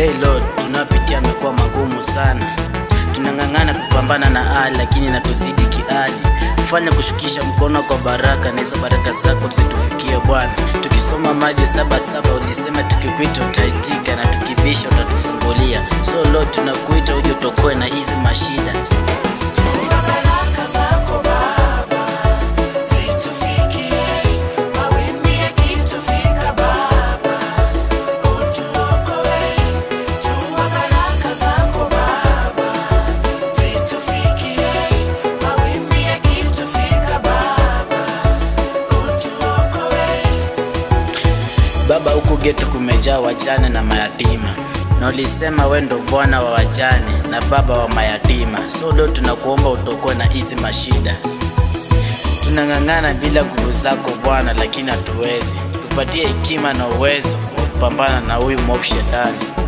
Hey Lord, tunapitia amekuwa magumu sana, tunang'ang'ana kupambana na hali, lakini natuzidi kiali. Fanya kushukisha mkono kwa baraka, na hizo baraka zako zitufikie Bwana. Tukisoma Mathayo saba saba ulisema tukikuita utaitika, na tukibisha utatufungulia. So Lord, tunakuita uje utokoe na hizi mashida. Baraka zako Baba zitufikie, mawimbi yakitufika Baba utuokoe. Tuma baraka zako Baba zitufikie, mawimbi yakitufika Baba utuokoe. Baba, huku geto kumejaa wajane na mayatima, na ulisema we ndo Bwana wa wajane na baba wa mayatima. So leo tunakuomba utokoe na hizi mashida. Tunang'ang'ana bila nguvu zako Bwana, lakini hatuwezi. Tupatie hekima na uwezo wa kupambana na huyu mwovu shetani.